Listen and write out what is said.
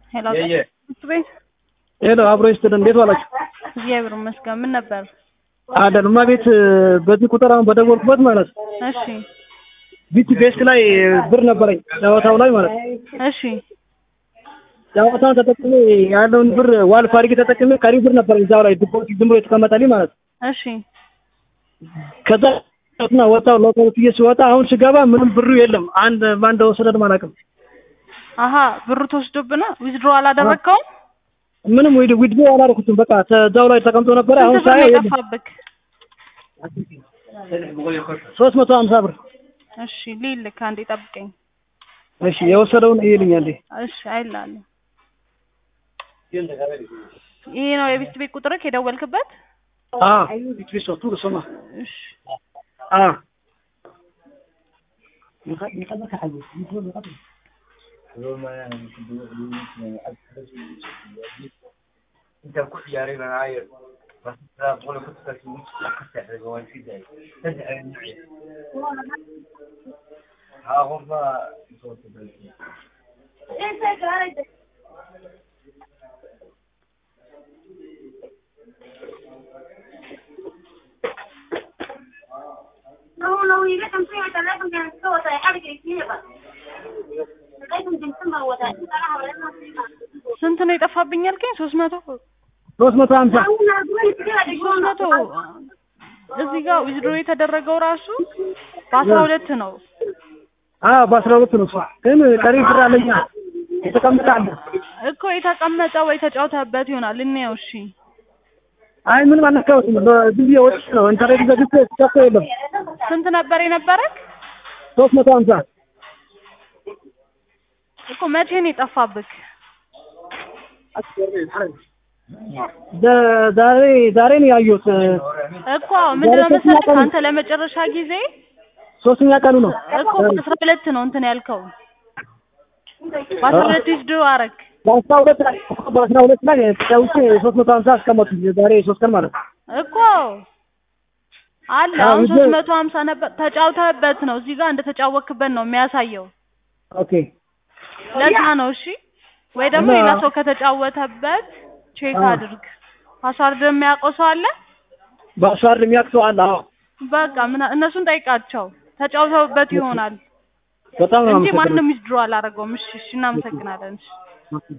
ሄሎ ትምህርት ቤት ሄሎ አብሮ ይስጥልን። እንዴት ዋላችሁ? እግዚአብሔር ይመስገን። ምን ነበር? አለን እማ ቤት በዚህ ቁጥር አሁን በደወልኩበት ማለት ነው እሺ ቢት ቤስት ላይ ብር ነበረኝ ጨዋታው ላይ ማለት ነው። እሺ ጨዋታውን ተጠቅሜ ያለውን ብር ዋልፍ አድርጌ ተጠቅሜ ቀሪ ብር ነበረኝ እዛው ላይ ዲፖዚት ዝም ብሎ የተቀመጠልኝ ማለት ነው። እሺ ከዛ ና ወጣው ሎካል ብዬ ሲወጣ አሁን ስገባ ምንም ብሩ የለም። አንድ ማን እንደወሰደን አላውቅም። አሀ ብሩ ተወስዶብና ዊዝድሮ አላደረግከውም? ምንም ዊድ ዊድሮ አላደረኩትም። በቃ እዛው ላይ ተቀምጦ ነበረ። አሁን ስንት ብር ነው ሳየው የለም። የጠፋብክ? ሶስት መቶ ሀምሳ ብር። እሺ ልይልክ፣ አንዴ ጠብቀኝ። እሺ የወሰደውን ይልኛል። እሺ አይላለሁ። ይሄ ነው የቤት ቤት ቁጥርክ የደወልክበት? አ ቢትሪሶ ቱ ለሶማ እሺ አ انت كل جاري معايا بس بقول كنت تسوي تفتح الجوال في ذا تدعي النوعية ها هم صوت لو لو يجيكم فيها ثلاثة كان سوى حاجة كتير لغاية ديسمبر وثلاثين صراحة ولا ስንት ነው የጠፋብኝ ያልከኝ? ሶስት መቶ ሶስት መቶ ሀምሳ ሶስት መቶ እዚህ ጋር ዊዝድሮ የተደረገው ራሱ በአስራ ሁለት ነው። አ በአስራ ሁለት ነው እሷ ግን ቀሪ ብር አለኛ የተቀመጠ አለ። እኮ የተቀመጠ ወይ ተጫውተህበት ይሆናል። እንየው። እሺ አይ ምንም አልነካሁትም። በዝም ብዬ ወጥቼ ነው ኢንተርኔት ዘግቼ ስከፍቶ የለም። ስንት ነበር የነበረክ? ሶስት መቶ ሀምሳ እኮ መቼ ነው የጠፋብክ? ደ- ዛሬ ዛሬ ነው ያየሁት። እኮ ምንድነው መሰለህ አንተ ለመጨረሻ ጊዜ ሶስተኛ ቀኑ ነው። እኮ በአስራ ሁለት ነው እንትን ያልከው በአስራ ሁለት ዊዝድሮ አረግ በአስራ ሁለት ላይ በአስራ ሁለት ላይ ተጫውቼ ሶስት መቶ ሀምሳ አስቀመጡ። ዛሬ ሶስት ቀን ማለት ነው። እኮ አለ አዎ፣ አሁን ዊዝድሮ- ሶስት መቶ ሀምሳ ነበር ተጫውተህበት ነው እዚህ ጋር እንደተጫወክበት ነው የሚያሳየው። ኦኬ ለዛ ነው እሺ። ወይ ደግሞ እና- ሌላ ሰው ከተጫወተበት ቼክ አዎ። አድርግ። ፓስዋርድ የሚያውቀው ሰው አለ? በአስዋር የሚያውቅ ሰው አለ። አዎ በቃ ምን እነሱን ጠይቃቸው። ተጫውተውበት ይሆናል በጣም ነው እንጂ አመሰግናለሁ። ማንም ዊዝድሮ አላደረገውም። እሺ እሺ፣ እናመሰግናለን። እሺ